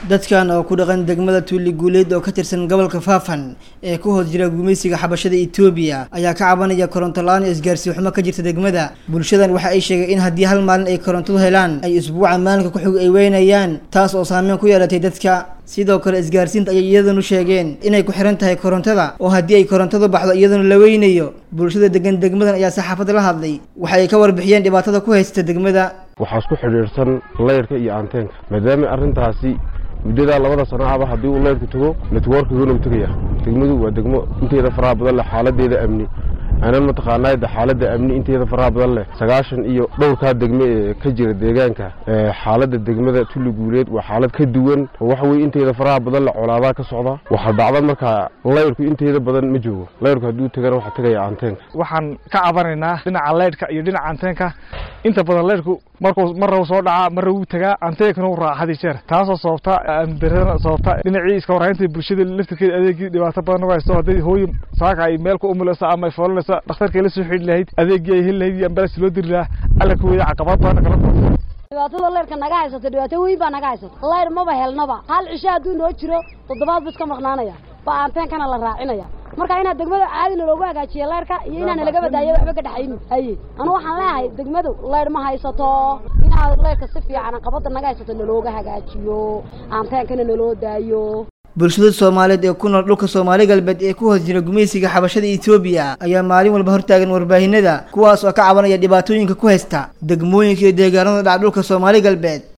dadkan oo ku dhaqan degmada tuuli guuleed oo ka tirsan gobolka faafan ee ku hoos jira gumaysiga xabashada etoobiya ayaa ka cabanaya koronto la-aan iyo isgaarsiin xumo ka jirta degmada bulshadan waxa ay sheegeen in haddii hal maalin ay korontadu helaan ay isbuuca maalinka ku xig ay weynayaan taas oo saameyn ku yeelatay dadka sidoo kale isgaarsiinta ayay iyadanu sheegeen inay ku xiran tahay korontada oo haddii ay korontadu baxdo iyadanu la weynayo bulshada degan degmadan ayaa saxaafadda la hadlay waxa ay ka warbixiyeen dhibaatada ku haysta degmada waxaa isku xidhiidhsan leyrka iyo anteenka maadaama arrintaasi muddadaa labada sano ahba haddii uu leyrku tago networkiguna u tegaya degmadu waa degmo inteeda faraha badan leh xaaladeeda amni aanan mataqaanaa de xaaladda amni inteeda faraha badan leh sagaashan iyo dhowrkaa degme ee ka jira deegaanka xaaladda degmada tulli guuleed waa xaalad ka duwan oo waxa weye inteeda faraha badan leh colaadaa ka socda waxaa dhacda markaa leyrku inteeda badan ma joogo leyrku hadduu tegana waxaa tegaya anteenka waxaan ka cabanaynaa dhinaca leyrhka iyo dhinaca anteenka inta badan leyrhku markuu marra soo dhacaa marra wuu tagaa anteenkana u raaca hadi jeer taasoo sababta amdaradana sababta dhinacii iska warhaynta bulshada laftirkeeda adeegii dhibaato badan uga haysto hadday hooyi saaka ay meel ku umulaysa ama ay foolanaysa dhakhtarkay la soo xidhi lahayd adeegii ay heli lahayd iyo ambalas loo diri lahaa alla ka weeya caqabad badan kala kulma dhibaatada leyrka naga haysato dhibaato weyn baa naga haysato leyr maba helnaba hal cisho hadduu noo jiro toddobaad bu iska maqnaanaya baa anteenkana la raacinaya marka inaad degmada caadina loogu hagaajiyo leyrka iyo inaana laga badaayo waxba ka dhexaynin haye anu waxaan leeyahay degmadu leyr ma haysato inaad leyrka si fiican qabada naga haysato nalooga hagaajiyo anteenkana naloo daayo bulshada soomaaliyeed ee ku nool dhulka soomaali galbeed ee ku hoos jira gumaysiga xabashada etoobiya ayaa maalin walba hortaagan warbaahinada kuwaas oo ka cabanaya dhibaatooyinka ku haysta degmooyinka iyo deegaanada dhaca dhulka soomaali galbeed